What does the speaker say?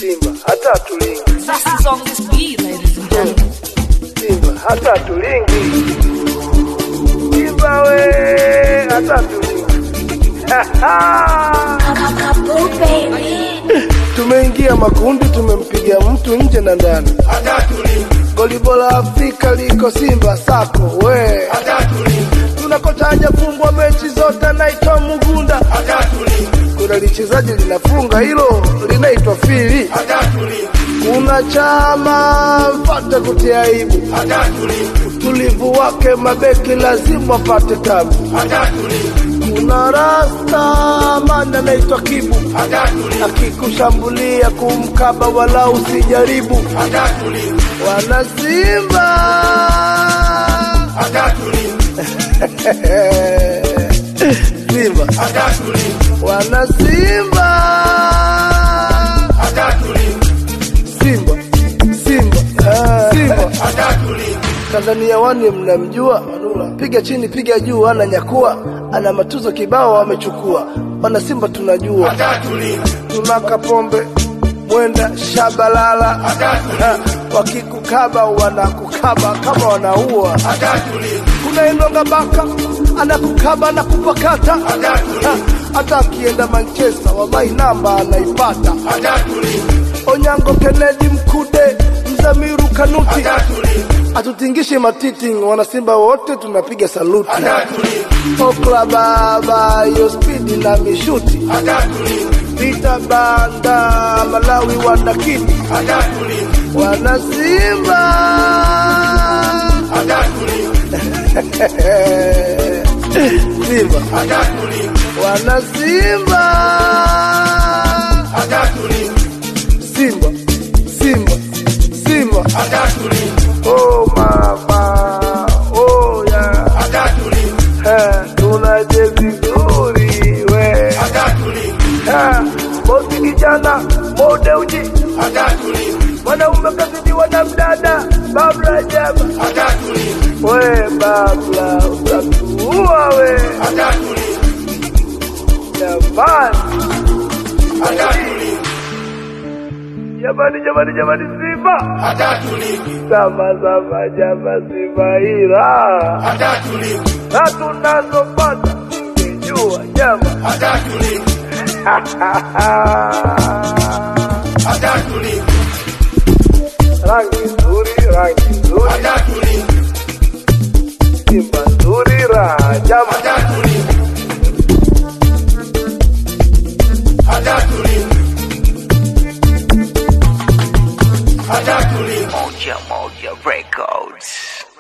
Simba hata tulingi, This is on this beat, ladies and gentlemen. Simba hata tulingi, Simba we hata tulingi. Tumeingia makundi, tumempiga mtu nje na ndani. Goli bora Afrika liko Simba sako we, tunakotaja fungwa mechi zote, naitwa Mugunda. Kuna lichezaji linafunga hilo linaitwa Fili. Kuna chama mpate kutia aibu, utulivu wake mabeki lazima apate tabu. Kuna rasta mana anaitwa Kibu, akikushambulia kumkaba wala usijaribu. Wana Simba Simba wana Simba Simba Simba Simba Tanzania wani mnamjua, piga chini piga juu, ana nyakua, ana matuzo kibao amechukua. Wana Simba tunajua, tunaka pombe mwenda shabalala, Ha, wakikukaba wanakukaba kama wanaua. Kuna Enonga Baka anakukaba na kupakata, Ha, hata akienda Manchester wabai namba anaipata. Onyango Kennedy Mkude Mzamiru Kanuti atutingishe matiti, wanasimba wote tunapiga saluti. Okla baba yo spidi na mishuti Vita banda Malawi wanakiti wanasimba Simba wanasimba Simba Simba Simba Oh mama oh yeah Eh, tunaje vizuri we Eh, bosi kijana mode uji mwanaume kazidiwa na mdada babla jaba we babla utatuua we jamani jamani jamani jamani simba sama sama jama simba ila na tunazopata ungejua jama rangi nzuri rangi nzuri simba nzuri raha jama Moja Moja Records.